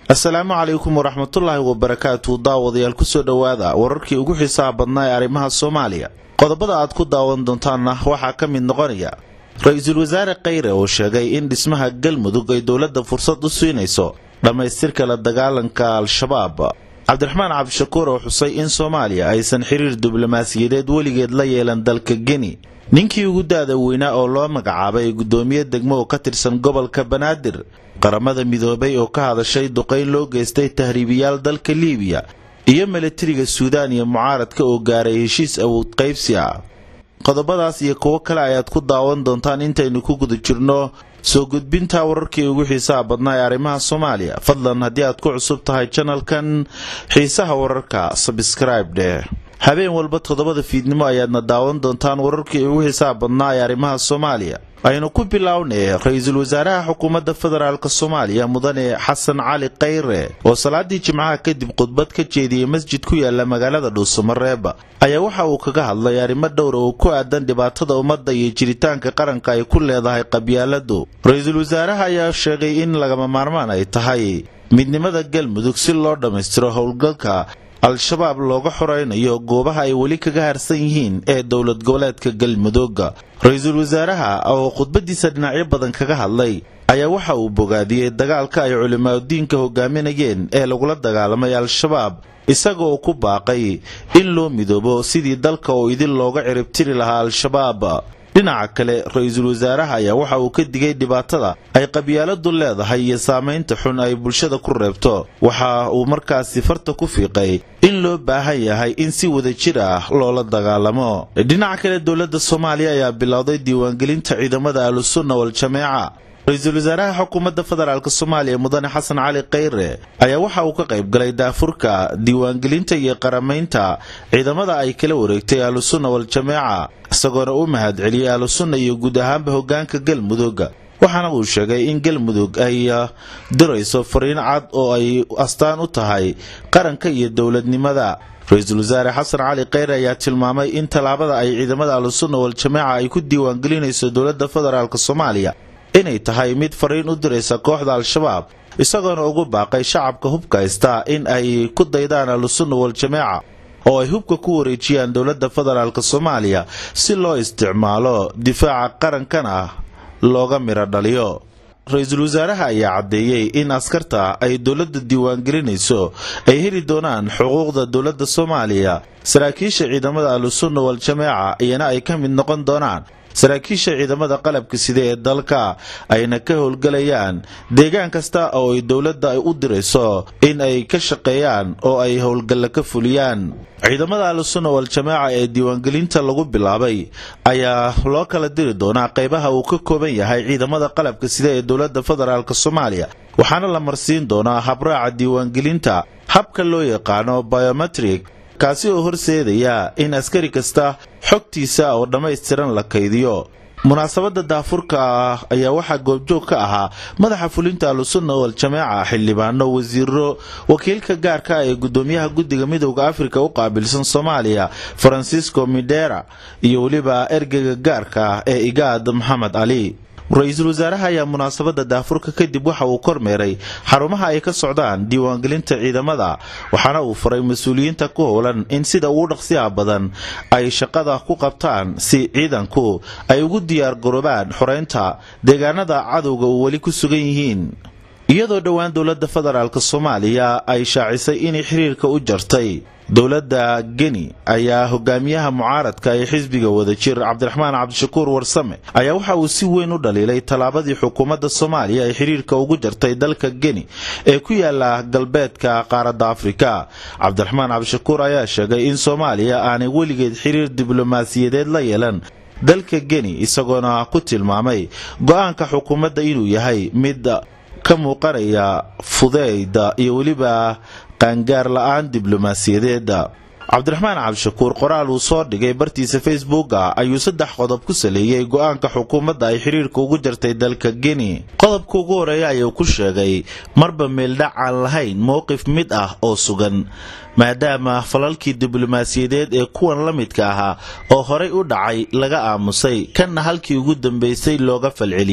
asalaamu calaykum waraxmatullaahi wabarakaatu daawadayaal kusoo dhowaada wararkii ugu xiisaha badnaa ee arrimaha soomaaliya qodobada aad ku daawan doontaanna waxaa ka mid noqonaya ra-iisul wasaare khayre oo sheegay in dhismaha galmudug ay dowladda fursad u siinayso dhammaystirka la dagaalanka al-shabaab cabdiraxmaan cabdishakuur oo xusay in soomaaliya aysan xiriir diblomaasiyadeed weligeed la yeelan dalka geni ninkii ugu da-da weynaa oo loo magacaabay guddoomiye degmo oo ka tirsan gobolka banaadir qaramada midoobay oo ka hadashay duqayn loo geystay tahriibiyaal dalka liibiya iyo milatariga suudaan iyo mucaaradka oo gaaray heshiis awood qaybsi ah qodobadaas iyo kuwo kale ayaad ku daawan doontaan intaynu ku guda jirno soo gudbinta wararkii ugu xiisaha badnaa ee arrimaha soomaaliya fadlan haddii aad ku cusub tahay janalkan xiisaha wararka sabskraib dheh habeen walba toddobada fiidnimo ayaadna daawan doontaan wararkii ugu xiisaha badnaa ee arrimaha soomaaliya aynu ku bilownay ra-iisul wasaaraha xukuumadda federaalk soomaaliya mudane xasan cali khayre oo salaadii jimcaha kadib khudbad ka jeediyey masjid ku yaala magaalada dhuusamareeb ayaa waxa uu kaga hadlay arrimo dhowra oo ku aadan dhibaatada ummadda iyo jiritaanka qaranka ay ku leedahay qabyaaladu ra-iisul wasaaraha ayaa sheegay in lagama maarmaan ay tahay midnimada galmudug si loo dhammaystiro howlgalka al-shabaab looga xoraynayo goobaha ay weli kaga harsan yihiin ee dowlad goboleedka galmudug ra-iisul wasaaraha oo khudbadiisa dhinacyo badan kaga hadlay ayaa waxa uu bogaadiyey dagaalka ay culimaadudiinka hogaaminayeen ee lagula dagaalamay al-shabaab isaga oo ku baaqay in loo midoobo sidii dalka oo idin looga ciribtiri lahaa al-shabaab dhinaca kale ra-iisul wasaaraha ayaa waxa uu ka digay dhibaatada ay qabyaaladu leedahay iyo saamaynta xun ay bulshada ku reebto waxa uu markaasi farta ku fiiqay in loo baahan yahay in si wada jir ah loola dagaalamo dhinaca kale dowladda soomaaliya ayaa bilowday diiwaangelinta ciidamada ahlusunna wal-jameeca ra-iisul wasaaraha xukuumadda federaalk soomaaliya mudane xasan cali khayre ayaa waxa uu ka qayb galay daafurka diiwaangelinta iyo qaramaynta ciidamada ay kala wareegtay ahlusunna wal-jameeca isagoona u mahad celiyey ahlusunna iyo guud ahaanba hogaanka galmudug waxaana uu sheegay in galmudug ay dirayso fariin cad oo ay astaan u tahay qaranka iyo dowladnimada ra-iisul wasaare xasan cali khayre ayaa tilmaamay in tallaabada ay ciidamada ahlusunna wal-jameeca ay ku diiwaangelinayso dowladda federaalk soomaaliya inay tahay mid fariin u diraysa kooxda al-shabaab isagoona ugu baaqay shacabka hubka haysta in ay ku daydaan ahlusunna wal-jameeca oo ay hubka ku wareejiyaan dowladda federaalk soomaaliya si loo isticmaalo difaaca qarankana looga midho dhaliyo ra-iisul wasaaraha ayaa caddeeyey in askarta ay dowladda diiwaangelinayso ay heli doonaan xuquuqda dowladda soomaaliya saraakiisha ciidamada ahlusunna wal-jameeca iyana ay ka mid noqon doonaan saraakiisha ciidamada qalabka sida ee dalka ayna ka howlgelayaan deegaan kasta oo ay dowladda u dirayso in ay ka shaqeeyaan oo ay howlgalla ka fuliyaan ciidamada ahlusunna wal-jameeca ee diiwaangelinta lagu bilaabay ayaa loo kala diri doonaa qaybaha uu ka kooban yahay ciidamada qalabka sida ee dowladda federaalk soomaaliya waxaana la marsiin doonaa habraaca diiwaangelinta habka loo yaqaano biometrik kaasi oo horseedaya in askari kasta xogtiisa oo dhammaystiran la kaydiyo munaasabadda daafurka ah ayaa waxaa goobjoog ka ahaa madaxa fulinta ahlusunna wal-jameeca xildhibaano wasiiro wakiilka gaarka ah ee guddoomiyaha guddiga midowda afrika u qaabilsan soomaaliya farancisco midera iyo weliba ergeyga gaarka ah ee igaad maxamed cali ra-iisul wasaaraha ayaa munaasabadda daafurka kadib waxa uu kormeeray xarumaha ay ka socdaan diiwaangelinta ciidamada waxaana uu faray mas-uuliyiinta ku howlan in sida ugu dhaqsiyaha badan ay shaqada ku qabtaan si ciidanku ay ugu diyaar garoobaan xoreynta deegaanada cadowga uu weli ku sugan yihiin iyadoo dhowaan dowladda federaalk soomaaliya ay shaacisay inay xiriirka u jartay dowladda geni ayaa hogaamiyaha mucaaradka ee xisbiga wadajir cabdiraxmaan cabdishakuur warsame ayaa waxa uu si weyn u dhaliilay tallaabadii xukuumadda soomaaliya ay xiriirka ugu jartay dalka geni ee ku yaala galbeedka qaaradda afrika cabdiraxmaan cabdishakuur ayaa sheegay in soomaaliya aanay weligeed xiriir diblomaasiyadeed la yeelan dalka geni isagoona ku tilmaamay go-aanka xukuumadda inuu yahay mid ka muuqanaya fudeyda iyo weliba qaangaar la-aan diblomaasiyadeeda cabdiraxmaan cabdishakuur qoraal uu soo dhigay bartiisa facebooka ayuu saddex qodob ku saleeyey go-aanka xukuumadda ay xiriirka ugu jartay dalka geni qodobka ugu horeeya ayuu ku sheegay marba meeldhac aan lahayn mowqif mid ah oo sugan maadaama falalkii diblomaasiyadeed ee kuwan la midka ahaa oo horay u dhacay laga aamusay kanna halkii ugu dambaysay looga falceliyey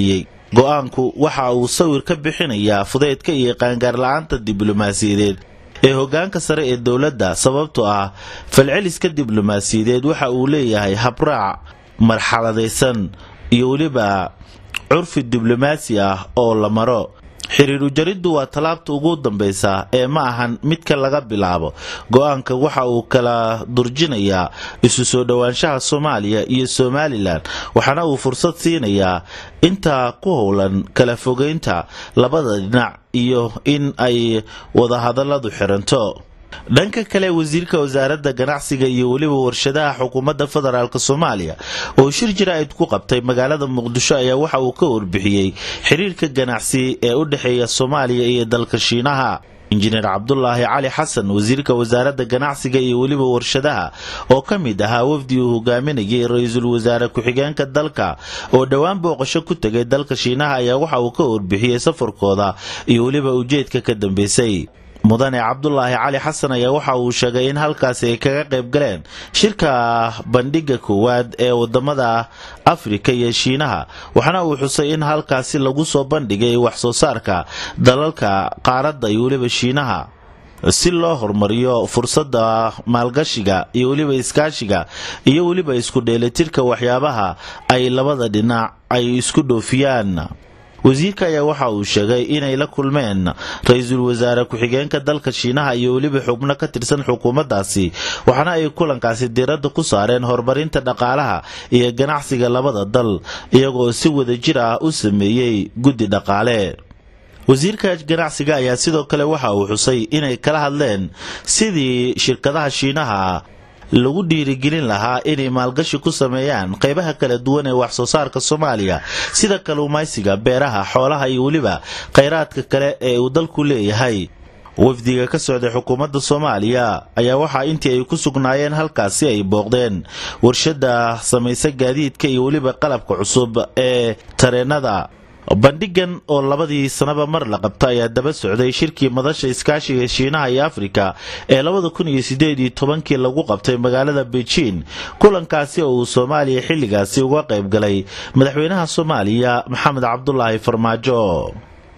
go-aanku waxa uu sawir ka bixinayaa fudeydka iyo qaangaarla-aanta diblomaasiyadeed ee hoggaanka sare ee dowladda sababtoo ah falceliska diblomaasiyadeed waxa uu leeyahay habraac marxaladaysan iyo weliba curfi diblomaasi ah oo la maro xiriir ujariddu waa tallaabta ugu dambaysa ee ma ahan midka laga bilaabo go-aanka waxa uu kala durjinayaa isu soo dhowaanshaha soomaaliya iyo somalilan waxaana uu fursad siinayaa intaa ku howlan kala fogeynta labada dhinac iyo in ay wadahadalladu xiranto dhanka kale wasiirka wasaaradda ganacsiga iyo weliba warshadaha xukuumadda federaalk soomaaliya oo shir jaraa'id ku qabtay magaalada muqdisho ayaa waxa uu ka warbixiyey xiriirka ganacsi ee u dhexeeya soomaaliya iyo dalka shiinaha injineer cabdulaahi cali xasan wasiirka wasaaradda ganacsiga iyo weliba warshadaha oo ka mid ahaa wafdi uu hogaaminayay ra-iisul wasaare ku-xigeenka dalka oo dhowaan booqasho ku tegay dalka shiinaha ayaa waxa uu ka warbixiyey safarkooda iyo weliba ujeedka ka dambeysay mudane cabdulaahi cali xasan ayaa waxa uu sheegay in halkaasi ay kaga qayb galeen shirka bandhiga koowaad ee wadamada afrika iyo shiinaha waxaana uu xusay in halkaasi lagu soo bandhigay wax soo saarka dalalka qaaradda iyo weliba shiinaha si loo horumariyo fursadda maalgashiga iyo weliba iskaashiga iyo weliba isku dheelitirka waxyaabaha ay labada dhinac ay isku dhoofiyaan wasiirka ayaa waxa uu sheegay inay la kulmeen ra-iisul wasaare ku-xigeenka dalka shiinaha iyo weliba xubno ka tirsan xukuumaddaasi waxaana ay kulankaasi diiradda ku saareen horumarinta dhaqaalaha iyo ganacsiga labada dal iyagoo si wadajir ah u sameeyey guddi dhaqaale wasiirka ganacsiga ayaa sidoo kale waxa uu xusay inay kala hadleen sidii shirkadaha shiinaha lagu dhiirigelin lahaa inay maalgashi ku sameeyaan qaybaha kala duwan ee wax soo saarka soomaaliya sida kalluumaysiga beeraha xoolaha iyo weliba khayraadka kale ee uu dalku leeyahay wafdiga ka socday xukuumadda soomaaliya ayaa waxaa intii ay ku sugnaayeen halkaasi ay booqdeen warshadda samaysa gaadiidka iyo weliba qalabka cusub ee tareennada bandhigan oo labadii sanaba mar la qabta ayaa daba socday shirkii madasha iskaashiga shiinaha iyo afrika ee labada kun iyo sideed iyo tobankii lagu qabtay magaalada beijing kulankaasi oo uu soomaaliya xilligaasi uga qayb galay madaxweynaha soomaaliya maxamed cabdulaahi farmaajo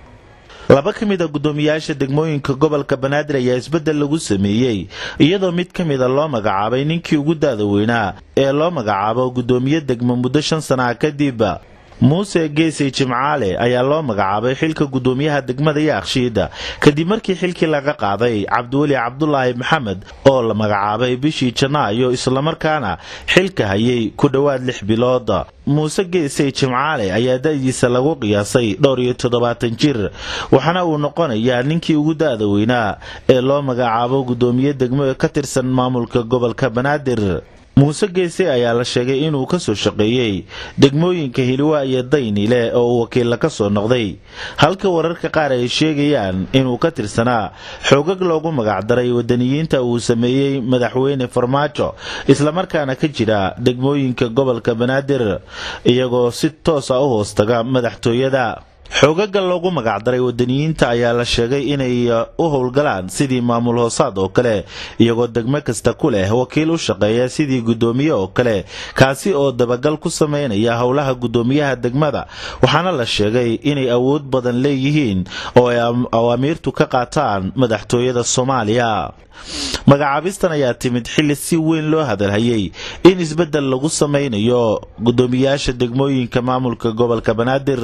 laba ka mid a guddoomiyaasha degmooyinka gobolka banaadir ayaa isbeddel lagu sameeyey iyadoo mid ka mida loo magacaabay ninkii ugu daada weynaa ee loo magacaabo guddoomiye degmo muddo shan sanaha kadib muuse geesey jimcaale ayaa loo magacaabay xilka guddoomiyaha degmada yaakshiida kadib markii xilkii laga qaaday cabdiweli cabdulaahi maxamed oo la magacaabay bishii janaayo islamarkaana xilka hayay ku dhowaad lix bilood muuse geesey jimcaale ayaa da-diisa lagu qiyaasay dhowr iyo toddobaatan jir waxaana uu noqonayaa ninkii ugu da-da weynaa ee loo magacaabo guddoomiye degmo ka tirsan maamulka gobolka banaadir muuse geese ayaa la sheegay inuu ka soo shaqeeyey degmooyinka hiliwa iyo daynile oo uu wakiilla ka soo noqday halka wararka qaar ay sheegayaan inuu ka tirsanaa xoogag loogu magacdaray wadaniyiinta uu sameeyey madaxweyne farmaajo islamarkaana ka jira degmooyinka gobolka banaadir iyagoo si toosa u hoostaga madaxtooyada xoogaga loogu magacdaray wadaniyiinta ayaa la sheegay inay u howlgalaan sidii maamul hoosaad oo kale iyagoo degmo kasta ku leh wakiil u shaqeeya sidii guddoomiye oo kale kaasi oo dabagal ku sameynaya howlaha guddoomiyaha degmada waxaana la sheegay inay awood badan leeyihiin oo ay awaamiirtu ka qaataan madaxtooyada soomaaliya magacaabistan ayaa timid xilli si weyn loo hadalhayay in isbeddel lagu sameynayo guddoomiyaasha degmooyinka maamulka gobolka banaadir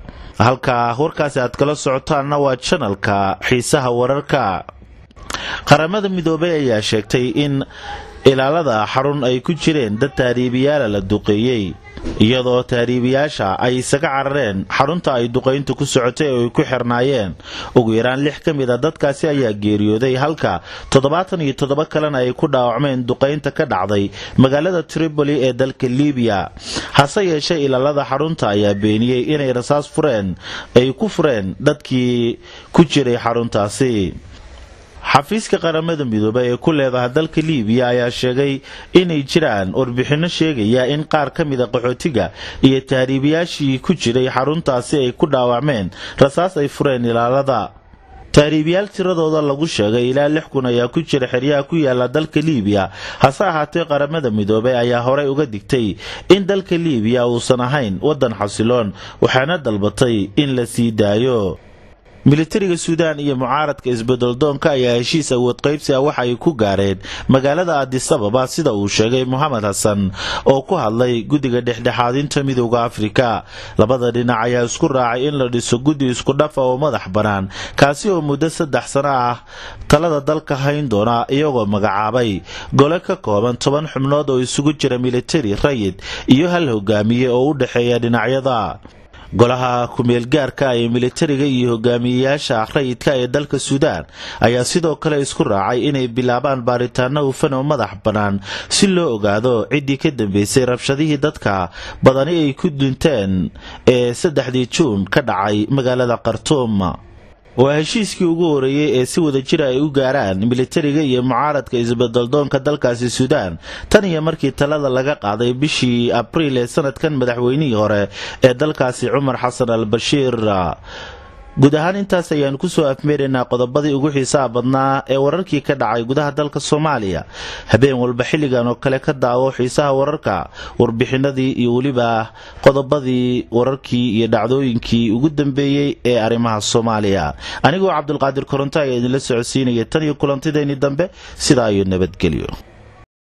halka warkaasi aad kala socotaanna waa janalka xiisaha wararka qaramada midoobay ayaa sheegtay in ilaalada xarun ay ku jireen dad taariibiyaala la duqeeyey iyadoo taariibiyaasha ay isaga carareen xarunta ay duqayntu ku socotay oo ay ku xirnaayeen ugu yaraan lix ka mid a dadkaasi ayaa geeriyooday halka toddobaatan iyo toddoba kalena ay ku dhaawacmeen duqaynta ka dhacday magaalada tripoli ee dalka libiya hase yeeshee ilaalada xarunta ayaa beeniyey inay rasaas fureen ay ku fureen dadkii ku jiray xaruntaasi xafiiska qaramada midoobey ee ku leedaha dalka liibiya ayaa sheegay inay jiraan warbixinno sheegaya in qaar ka mida qaxootiga iyo tahriibayaashii ku jiray xaruntaasi ay ku dhaawacmeen rasaas ay fureen ilaalada tahriibiyaal tiradooda lagu sheegay ilaa lix kun ayaa ku jira xeryaha ku yaala dalka liibiya hase ahaatee qaramada midoobay ayaa horey uga digtay in dalka liibiya uusan ahayn waddan xasiloon waxaana dalbatay in la sii daayo militariga suudaan iyo mucaaradka isbedeldoonka ayaa heshiis awood qaybsi ah waxa ay ku gaareen magaalada adisababa sida uu sheegay moxamed xasan oo ku hadlay guddiga dhexdhexaadinta midooda afrika labada dhinac ayaa isku raacay in la dhiso guddi isku dhafa oo madax bannaan kaasi oo muddo saddex sano ah talada dalka hayn doona iyagoo magacaabay gole ka kooban toban xubnood oo isugu jira militari rayid iyo hal hogaamiye oo u dhexeeya dhinacyada golaha ku-meelgaarka ee militariga iyo hogaamiyeyaasha rayidka ee dalka suudaan ayaa sidoo kale isku raacay inay bilaabaan baaritaano hufan oo madax bannaan si loo ogaado ciddii ka dambeysay rabshadihii dadka badani ay ku dunteen ee saddexdii juun ka dhacay magaalada khartuum waa heshiiskii ugu horeeyey ee si wada jira ay u gaaraan militariga iyo mucaaradka isbedeldoonka dalkaasi suudaan tan iyo markii talada laga qaaday bishii abriil ee sanadkan madaxweynihii hore ee dalkaasi cumar xasan al bashiir guud ahaan intaas ayaanu kusoo afmeeraynaa qodobadii ugu xiisaha badnaa ee wararkii ka dhacay gudaha dalka soomaaliya habeen walba xilligan oo kale ka daawo xiisaha wararka warbixinadii iyo weliba qodobadii wararkii iyo dhacdooyinkii ugu dambeeyey ee arrimaha soomaaliya anigoo cabdulqaadir koronto ayaa idinla socodsiinaya tan iyo kulantideennii dambe sidaa iyo nabadgelyo